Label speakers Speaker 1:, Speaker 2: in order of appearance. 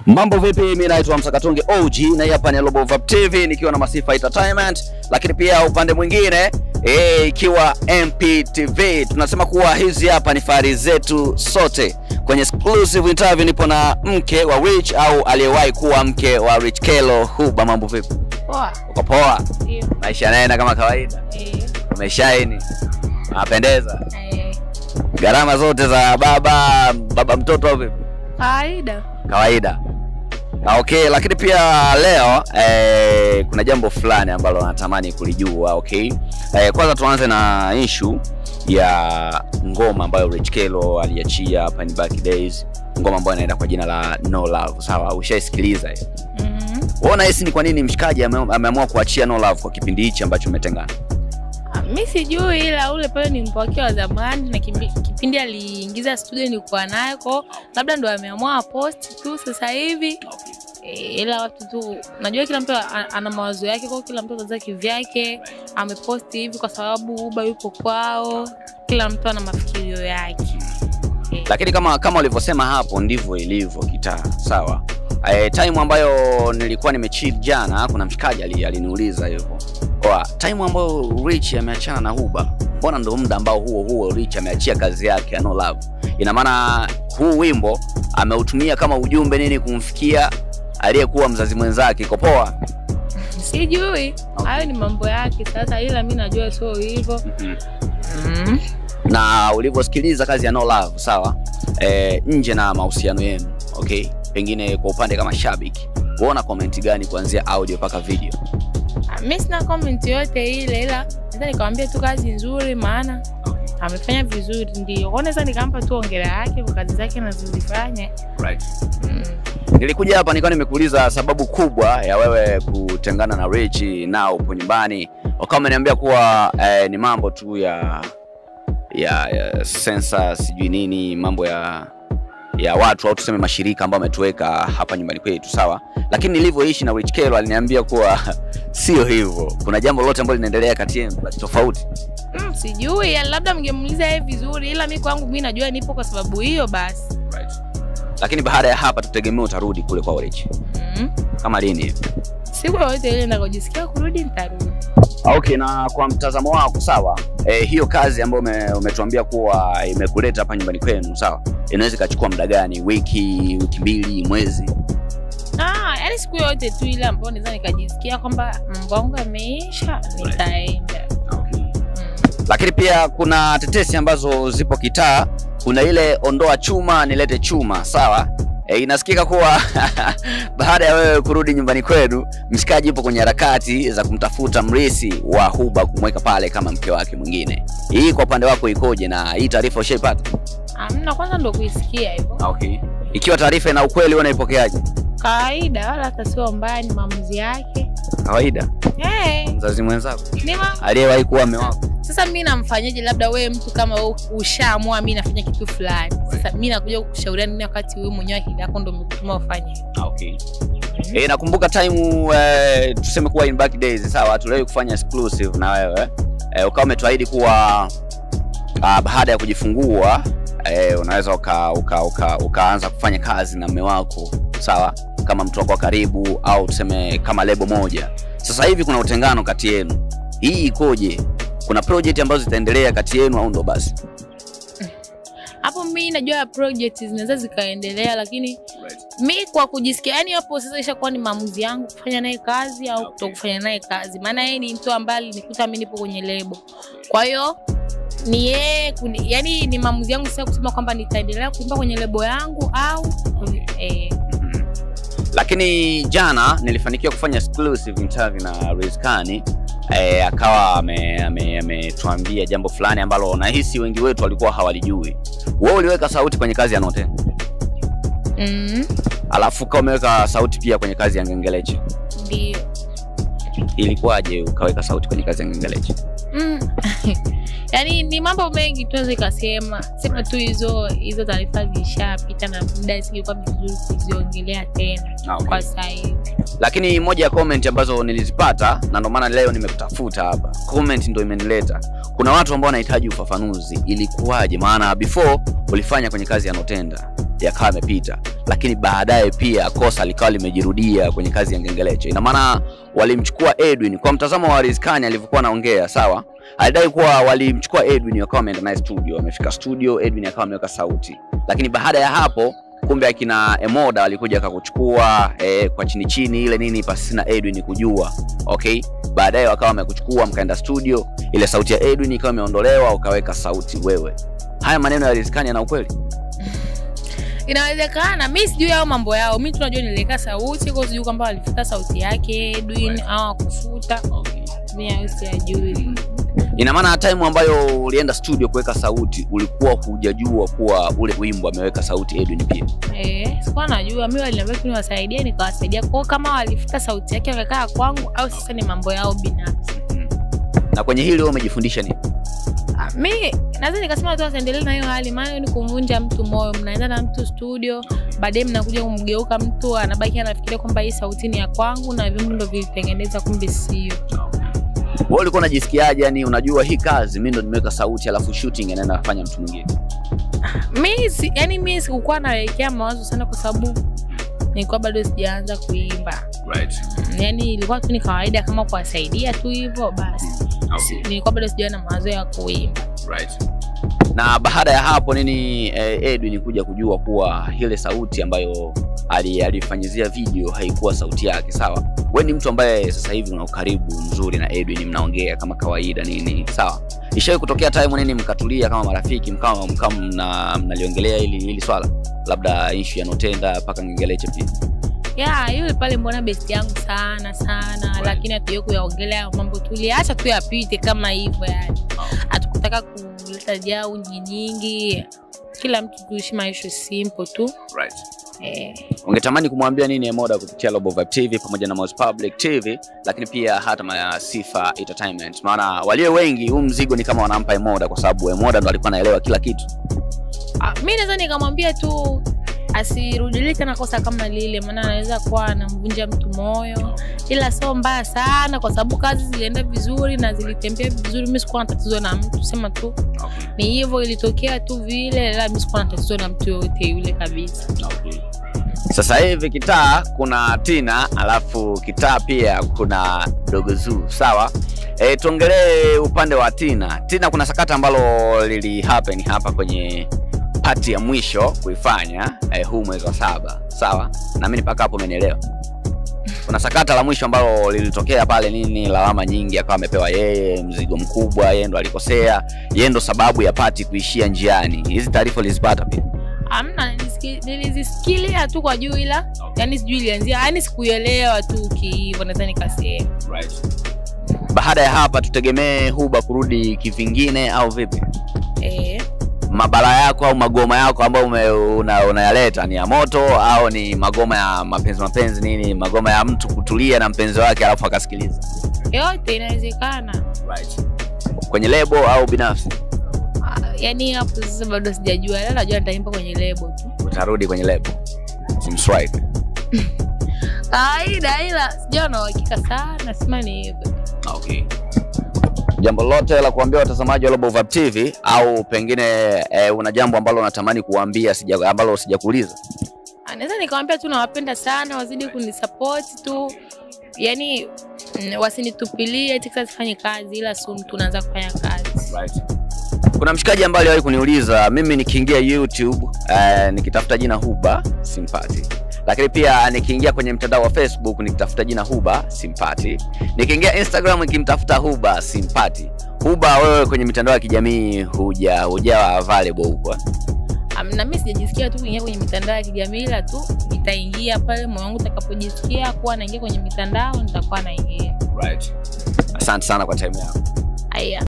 Speaker 1: Mambo vipi? Mimi naitwa Msakatonge OG na hii hapa ni Global Vibe TV nikiwa na Masifa Entertainment, lakini pia upande mwingine eh, ikiwa MPTV. Tunasema kuwa hizi hapa ni fahari zetu sote. Kwenye exclusive interview nipo na mke wa Rich au aliyewahi kuwa mke wa Rich Kelo Huba. Mambo vipi?
Speaker 2: Poa.
Speaker 1: Uko poa?
Speaker 2: Ndio.
Speaker 1: Maisha yanaenda kama kawaida?
Speaker 2: Eh,
Speaker 1: Umeshaini? Unapendeza?
Speaker 2: eh,
Speaker 1: Gharama zote za baba baba mtoto au vipi?
Speaker 2: kawaida.
Speaker 1: kawaida. Ah, Okay, lakini pia leo eh, kuna jambo fulani ambalo natamani kulijua. Okay, eh, kwanza tuanze na issue ya ngoma ambayo Rich Kelo aliachia hapa ni Back Days, ngoma ambayo inaenda kwa jina la No Love. Sawa, ushaisikiliza hiyo?
Speaker 2: Mhm.
Speaker 1: Wewe unahisi ni kwa nini mshikaji ame- ameamua kuachia No Love kwa kipindi hichi ambacho umetengana?
Speaker 2: Ah, Mi sijui ila ule pale ni mpo wake wa zamani na kimbi- kipindi aliingiza studio nilikuwa naye ko labda ndo ameamua post tu sasa hivi Eh, ila watu tu najua kila mtu a- ana mawazo yake kwa kila mtu ataza kivyake ameposti hivi kwa sababu uba yupo kwao kila mtu ana mafikirio yake Eh,
Speaker 1: lakini kama kama ulivyosema hapo ndivyo ilivyo kitaa sawa e, time ambayo nilikuwa nimechill jana kuna mshikaji ali- aliniuliza hivyo kwa time ambayo rich ameachana na huba mbona ndo muda ambao huo huo rich ameachia kazi yake ya no love ina maana huu wimbo ameutumia kama ujumbe nini kumfikia aliyekuwa mzazi mwenzake iko poa
Speaker 2: sijui hayo ni mambo yake sasa ila mi najua sio hivyo mm.
Speaker 1: na ulivyosikiliza kazi ya no love sawa e, nje na mahusiano yenu okay pengine kwa upande kama shabiki huona komenti gani kuanzia audio mpaka video
Speaker 2: Ah, mi sina comment yote ile ila naweza nikamwambia tu kazi nzuri maana amefanya vizuri ndio kwa naweza nikampa tu ongera yake kwa kazi zake anazozifanya
Speaker 1: right.
Speaker 2: mm.
Speaker 1: nilikuja hapa nikawa nimekuuliza sababu kubwa ya wewe kutengana na Rich na upo nyumbani wakawa wameniambia kuwa eh, ni mambo tu ya ya, ya sensa sijui nini mambo ya ya watu au tuseme mashirika ambao wametuweka hapa nyumbani kwetu sawa lakini nilivyoishi na Rich Kelo aliniambia kuwa sio hivyo kuna jambo lolote ambalo linaendelea kati yenu la tofauti
Speaker 2: Mm, sijui ya labda mngemuuliza yeye vizuri ila mi kwangu mi najua nipo kwa sababu hiyo basi
Speaker 1: right. lakini baada ya hapa tutegemea utarudi kule kwa Rich
Speaker 2: mm.
Speaker 1: kama lini
Speaker 2: siku yoyote ile nakojisikia kurudi nitarudi
Speaker 1: Okay, na kwa mtazamo wako sawa, e, hiyo kazi ambayo ume, umetuambia kuwa imekuleta hapa nyumbani kwenu sawa, inaweza ikachukua muda gani? Wiki, wiki mbili, mwezi?
Speaker 2: ah, yani siku yoyote tu ile ambayo naweza nikajisikia kwamba mambo yangu yameisha nitaenda mm.
Speaker 1: Lakini pia kuna tetesi ambazo zipo kitaa, kuna ile ondoa chuma nilete chuma sawa. E, inasikika kuwa baada ya wewe kurudi nyumbani kwenu, mshikaji yupo kwenye harakati za kumtafuta mrisi wa Huba kumweka pale kama mke wake mwingine. Hii kwa upande wako ikoje, na hii taarifa ushaipata?
Speaker 2: amna kwanza ndo kuisikia hivyo
Speaker 1: Okay. Ikiwa taarifa ina ukweli, wewe unaipokeaje?
Speaker 2: kawaida wala hata sio mbaya ni maamuzi yake
Speaker 1: Kawaida.
Speaker 2: hey,
Speaker 1: Mzazi mwenzako
Speaker 2: ni ma...
Speaker 1: aliyewahi kuwa mume wako.
Speaker 2: sasa mi namfanyaje labda wewe mtu kama wewe ushaamua mi nafanya kitu fulani sasa mi nakuja kukushauriana nini wakati wewe mwenyewe akili yako ndo umekutuma ufanye
Speaker 1: Okay. Eh, nakumbuka time eh, tuseme kuwa in back days sawa, tuliwahi kufanya exclusive na wewe eh, ukawa umetuahidi kuwa uh, baada ya kujifungua eh, unaweza uka, uka, uka, ukaanza kufanya kazi na mume wako sawa, kama mtu wako wa karibu au tuseme kama lebo moja. Sasa hivi kuna utengano kati yenu, hii ikoje? Kuna project ambazo zitaendelea kati yenu au ndo basi?
Speaker 2: hapo mi najua project zinaweza zikaendelea lakini mi kwa kujisikia yani hapo sasa ishakuwa ni maamuzi yangu kufanya naye kazi au kuto kufanya naye kazi maana yeye ni mtu ambaye alinikuta mi nipo kwenye lebo kwa hiyo ni yeye kuni- yani ni maamuzi yangu sasa kusema kwamba nitaendelea kuimba kwenye lebo yangu au eh,
Speaker 1: lakini jana nilifanikiwa kufanya exclusive interview na Rizkani eh, akawa ametuambia ame, ametuambia jambo fulani ambalo nahisi wengi wetu walikuwa hawalijui. Wewe uliweka sauti kwenye kazi ya Note,
Speaker 2: mm,
Speaker 1: alafu ukawa umeweka sauti pia kwenye kazi ya Ngengeleche.
Speaker 2: ndio
Speaker 1: Ilikuwaje ukaweka sauti kwenye kazi ya Ngengeleche?
Speaker 2: mm. yaani ni mambo mengi tuweza ikasema sema tu hizo hizo taarifa zishapita na muda singekuwa vizuri kuziongelea tena kwa sasa hivi
Speaker 1: Lakini moja ya comment ambazo nilizipata na ndio maana leo nimekutafuta hapa, comment ndio imenileta. Kuna watu ambao wanahitaji ufafanuzi, ilikuwaje? Maana before ulifanya kwenye kazi ya Notenda yakawa yamepita, lakini baadaye pia kosa likawa limejirudia kwenye kazi ya Ngengeleche. Ina maana walimchukua Edwin kwa mtazamo wa Rizkani alivyokuwa anaongea, sawa, alidai kuwa walimchukua Edwin wakawa wameenda naye studio, wamefika studio, Edwin akawa ameweka sauti, lakini baada ya hapo kumbe akina Emoda walikuja akakuchukua eh, kwa chini chini ile nini pasi na Edwin kujua. Okay, baadaye wakawa wamekuchukua mkaenda studio, ile sauti ya Edwin ikawa imeondolewa, ukaweka sauti wewe. Haya maneno ya Rizkani yana ukweli?
Speaker 2: Inawezekana, mi sijui hao mambo yao. Mi tunajua niliweka sauti kwa, sijui kwamba walifuta sauti yake Edwin au akufuta. Mi hayo siyajui.
Speaker 1: Ina maana time ambayo ulienda studio kuweka sauti ulikuwa hujajua kuwa ule wimbo ameweka sauti Edwin pia.
Speaker 2: Eh, sikuwa najua. Mi waliniambia tu niwasaidie, nikawasaidia. Kwao kama walifuta sauti yake wakakaa kwangu au sasa ni mambo yao binafsi.
Speaker 1: Na kwenye hili wewe umejifundisha nini?
Speaker 2: Ah, mi naweza nikasema tu wasiendelee na hiyo hali, maana ni kumvunja mtu moyo. Mnaenda na mtu studio, baadaye mnakuja kumgeuka mtu, anabaki anafikiria kwamba hii sauti ni ya kwangu na vyombo ndo vilitengeneza, kumbe sio.
Speaker 1: Wewe ulikuwa unajisikiaje? Yani unajua hii kazi mimi ndo nimeweka sauti alafu shooting anaenda kufanya mtu mwingine.
Speaker 2: mi si, yani mi sikukuwa nawekea mawazo sana kwa sababu nilikuwa bado sijaanza kuimba
Speaker 1: Right.
Speaker 2: Mm, yani ilikuwa tu ni kawaida kama kuwasaidia tu hivyo basi Si- nilikuwa bado sijawa na mawazo ya kuimba
Speaker 1: Right. Na baada ya hapo nini eh, Edwin kuja kujua kuwa ile sauti ambayo ali- alifanyizia video haikuwa sauti yake, sawa? Wewe ni mtu ambaye sasa hivi una ukaribu mzuri na Edwin, mnaongea kama kawaida nini, sawa? Ishawahi kutokea time nini mkatulia kama marafiki mkama mkama mna, mnaliongelea hili hili swala, labda issue ya Notenda mpaka Ngengeleche pia?
Speaker 2: ya yule pale mbona besti yangu sana sana lakini hatuye kuyaongelea hayo mambo tuliacha tu yapite kama hivyo yani hatukutaka kuleta jau nyingi nyingi kila mtu tuishi maisha simple tu
Speaker 1: Right.
Speaker 2: eh.
Speaker 1: ungetamani kumwambia nini Emoda kupitia Global Vibe TV pamoja na Moz Public TV, lakini pia hata ma Sifa Entertainment? Maana walio wengi huu mzigo ni kama wanampa Emoda, kwa sababu Emoda ndo alikuwa anaelewa kila kitu.
Speaker 2: Ah, mi naweza nikamwambia tu asirudilie tena kosa kama lile, maana anaweza kuwa anamvunja mtu moyo, ila sio mbaya sana, kwa sababu kazi zilienda vizuri na zilitembea vizuri. Mi sikuwa na tatizo na mtu, sema tu ni hivyo, ilitokea tu vile, ila mi sikuwa na tatizo na mtu yoyote yule kabisa.
Speaker 1: Sasa hivi kitaa kuna Tina, alafu kitaa pia kuna Dogo Zuu, sawa? E, tuongelee upande wa Tina. Tina, kuna sakata ambalo lili happen hapa kwenye pati ya mwisho kuifanya eh, huu mwezi wa saba, sawa? Na mimi mpaka hapo umenielewa. Kuna sakata la mwisho ambalo lilitokea pale nini, lawama nyingi, akawa amepewa yeye mzigo mkubwa, yeye ndo alikosea, yeye ndo sababu ya pati kuishia njiani. Hizi taarifa ulizipata pia?
Speaker 2: Amna, nilisikia- nilizisikilia tu kwa juu, ila yani sijui ilianzia, yani sikuelewa tu kihivyo, naweza nikasema
Speaker 1: Baada ya hapa tutegemee Huba kurudi kivingine au vipi?
Speaker 2: eh.
Speaker 1: Mabala yako au magoma yako ambayo ume- una- unayaleta ni ya moto au ni magoma ya mapenzi mapenzi nini, magoma ya mtu kutulia na mpenzi wake alafu akasikiliza
Speaker 2: Yote inawezekana.
Speaker 1: kwenye lebo au binafsi?
Speaker 2: Ah, yani hapo sasa bado sijajua, ila najua nitaimba kwenye lebo tu
Speaker 1: Utarudi kwenye lebo simswipe.
Speaker 2: kawaida, ila sijawa na uhakika sana, sema ni hivyo.
Speaker 1: Okay. Jambo lote la kuambia watazamaji wa Global Vibe TV au pengine eh, una jambo ambalo unatamani kuambia sija, ambalo sijakuuliza?
Speaker 2: Ah, Naweza nikamwambia tu nawapenda sana, wazidi kunisapoti tu, yani mm, wasinitupilie eti sasa sifanye kazi, ila soon tunaanza kufanya kazi.
Speaker 1: Kuna mshikaji ambaye aliwahi kuniuliza mimi nikiingia YouTube eh, nikitafuta jina Huba simpati, lakini pia nikiingia kwenye mtandao wa Facebook nikitafuta jina Huba simpati, nikiingia Instagram nikimtafuta Huba simpati. Huba, wewe kwenye mitandao ya kijamii huja hujawa available huko eh?
Speaker 2: Am, na mimi sijajisikia tu kuingia kwenye mitandao ya kijamii, ila tu nitaingia pale moyo wangu utakapojisikia kuwa naingia kwenye mitandao, nitakuwa naingia.
Speaker 1: Asante sana kwa time yako.
Speaker 2: Haya.